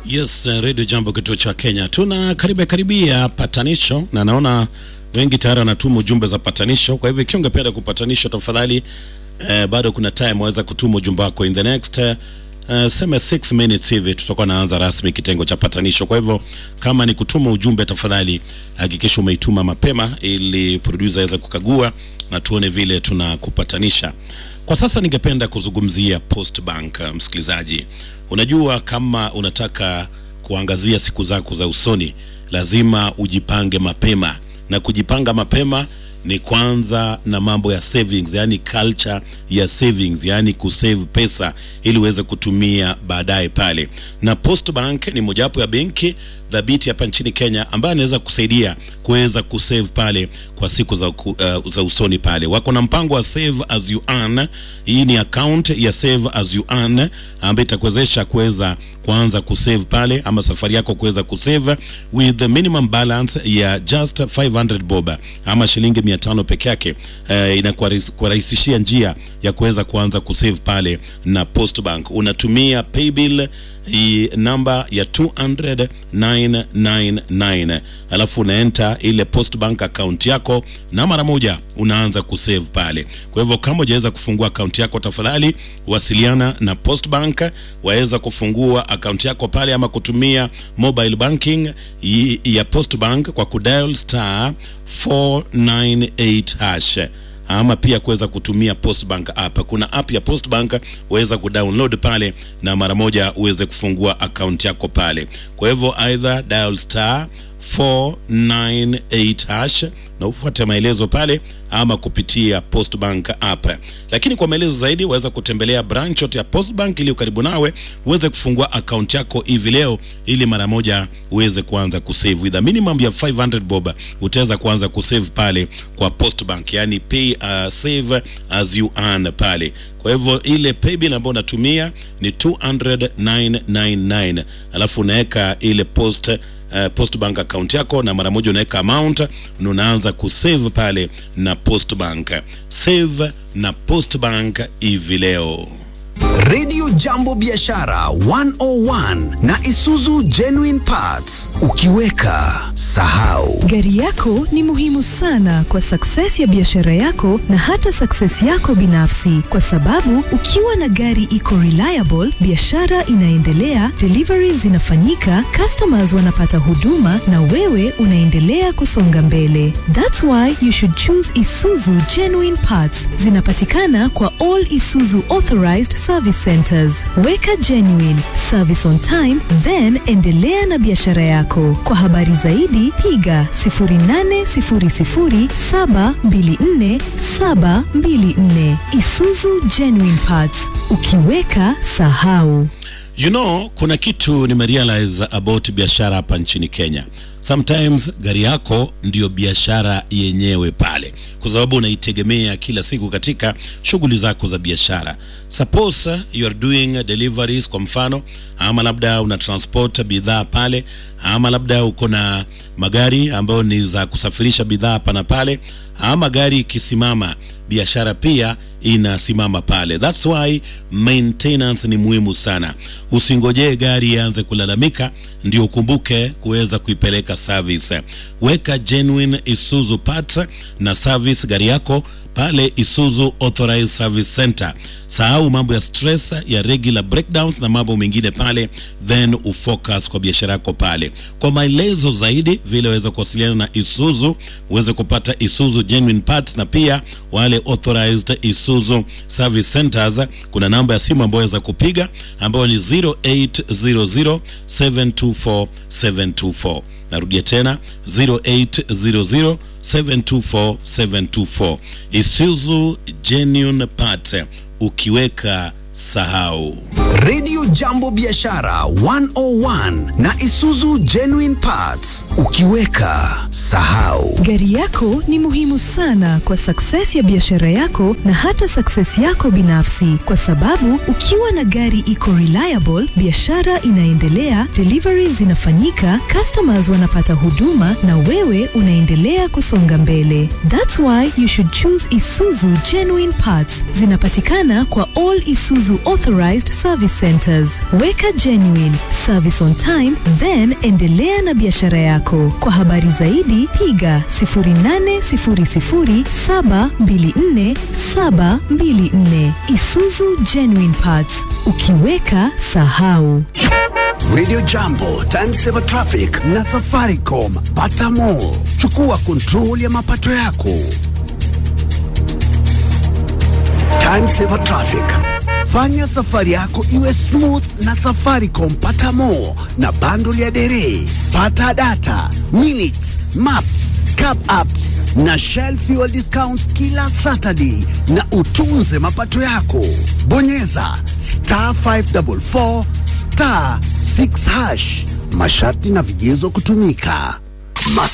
Yes, uh, Radio Jambo kituo cha Kenya. Tuna karibia karibia patanisho na naona wengi tayari wanatuma ujumbe za patanisho. Kwa hivyo ikiwa ungependa kupatanisha tafadhali, eh, bado kuna time waweza kutuma ujumbe wako in the next uh, Uh, sema 6 minutes hivi tutakuwa naanza rasmi kitengo cha patanisho. Kwa hivyo kama ni kutuma ujumbe, tafadhali hakikisha umeituma mapema ili producer aweze kukagua na tuone vile tunakupatanisha. Kwa sasa ningependa kuzungumzia Post Bank. uh, Msikilizaji, unajua kama unataka kuangazia siku zako za usoni, lazima ujipange mapema, na kujipanga mapema ni kwanza na mambo ya savings, yani culture ya savings, yani kusave pesa ili uweze kutumia baadaye pale. Na Post Bank ni mojawapo ya benki dhabiti hapa nchini Kenya ambayo anaweza kusaidia kuweza kusave pale kwa siku za, ku- uh, za usoni pale. Wako na mpango wa save as you earn. Hii ni account ya save as you earn ambayo itakuwezesha kuweza kuanza kusave pale ama safari yako kuweza kusave with the minimum balance ya just 500 bob ama shilingi 500 peke yake. Uh, inakuwarahisishia njia ya kuweza kuanza kusave pale na Post Bank. Unatumia paybill hii namba ya 200,999 alafu unaenta ile Post Bank account yako na mara moja unaanza kusave pale. Kwa hivyo kama hujaweza kufungua account yako, tafadhali wasiliana na Post Bank waweza kufungua account yako pale, ama kutumia mobile banking i- ya Post Bank kwa kudial star 498 hash ama pia kuweza kutumia Postbank app. Kuna app ya Postbank uweza kudownload pale na mara moja uweze kufungua account yako pale. Kwa hivyo either dial star 498 hash na ufuate maelezo pale ama kupitia Postbank app. Lakini kwa maelezo zaidi waweza kutembelea branch yote ya Postbank iliyo karibu nawe uweze kufungua account yako hivi leo ili mara moja uweze kuanza kusave with a minimum ya 500 bob utaweza kuanza kusave pale kwa Postbank, yani pay uh, save as you earn pale. Kwa hivyo ile paybill ambayo unatumia ni 200,999 alafu unaweka ile post uh, Postbank account yako na mara moja unaweka amount na unaanza kusave pale na Postbank. Save na Postbank hivi leo. Radio Jambo Biashara 101 na Isuzu Genuine Parts. Ukiweka sahau. Gari yako ni muhimu sana kwa success ya biashara yako na hata success yako binafsi, kwa sababu ukiwa na gari iko reliable, biashara inaendelea, deliveries zinafanyika, customers wanapata huduma na wewe unaendelea kusonga mbele. That's why you should choose Isuzu Genuine Parts. Zinapatikana kwa all Isuzu authorized service centers. Weka genuine service on time, then endelea na biashara yako. Kwa habari zaidi piga 0800724724 Isuzu Genuine Parts. Ukiweka sahau. You know, kuna kitu nimerealize about biashara hapa nchini Kenya. Sometimes gari yako ndiyo biashara yenyewe pale, kwa sababu unaitegemea kila siku katika shughuli zako za biashara. Suppose uh, you are doing deliveries kwa mfano, ama labda una transport bidhaa pale, ama labda uko na magari ambayo ni za kusafirisha bidhaa hapa na pale, ama gari ikisimama biashara pia inasimama pale. That's why maintenance ni muhimu sana. Usingojee gari ianze kulalamika ndio ukumbuke kuweza kuipeleka service. Weka genuine Isuzu parts na service gari yako pale Isuzu Authorized Service Center. Sahau mambo ya stress ya regular breakdowns na mambo mengine pale, then ufocus kwa biashara yako pale. Kwa maelezo zaidi, vile waweza kuwasiliana na Isuzu, uweze kupata Isuzu genuine parts na pia wale authorized Isuzu service centers. Kuna namba ya simu ambayo waweza kupiga ambayo ni 0800 724 724. Narudia tena 0800 724 724. Isuzu genuine parts, ukiweka sahau. Radio Jambo Biashara 101 na Isuzu Genuine Parts. Ukiweka usisahau. Gari yako ni muhimu sana kwa success ya biashara yako na hata success yako binafsi, kwa sababu ukiwa na gari iko reliable, biashara inaendelea, deliveries zinafanyika, customers wanapata huduma na wewe unaendelea kusonga mbele. That's why you should choose Isuzu Genuine Parts. Zinapatikana kwa all Isuzu authorized service centers. Weka genuine service on time, then endelea na biashara yako. Kwa habari zaidi piga 0800724724. Isuzu Genuine Parts, ukiweka sahau. Radio Jambo, Timesaver Traffic na Safaricom. Pata more. Chukua kontrol ya mapato yako. Timesaver Traffic. Fanya safari yako iwe smooth na Safaricom. Pata more na bundle ya dere. Pata data, minutes, maps, cab apps na Shell fuel discounts kila Saturday na utunze mapato yako. Bonyeza star 544 star 6 hash. Masharti na vigezo kutumika. Mas